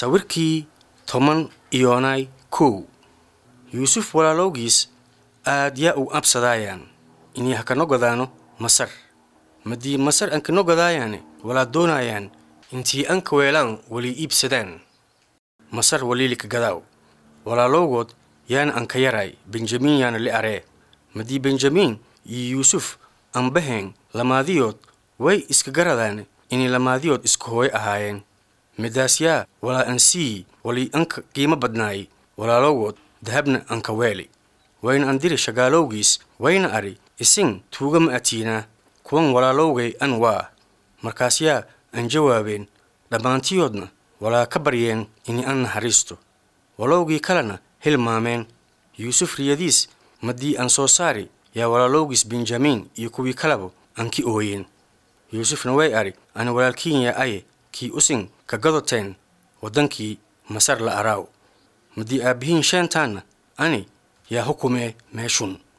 sawirkii toban iyoonay kow yuusuf walaalowgiis aad yaa u absadaayaan inay ha kana godaano masar madii masar an kana godaayaane walaa doonaayaan intii anka weelaan wali iibsadaan masar waliilika gadaaw walaalowgood yaana anka yaraay benjamin yaana li aree madii benjamin iyo yuusuf anbaheen lamaadiyood way iska garadaane inay lamaadiyood iska hooyo ahaayeen midaas yaa walaa ansii wali anka qiimo badnaayay walaalowgood dahabna anka weeli wayna andiri shagaalowgiis wayna ari isin tuuga ma atiinaa kuwan walaalowgay an waa markaas yaa an jawaabeen dhammaantiyoodna walaa ka baryeen inay an naxariisto walowgii kalena hilmaameen yuusuf riyadiis madii aan soo saari yaa walaalowgiis benjamin iyo kuwii kalaba aan ki ooyeen yuusufna way ari ana walaalkiin yaa aye kii usin ka gadoteen waddankii masar la araaw madii aabbihiin sheentaanna ani yaa hukumee meeshun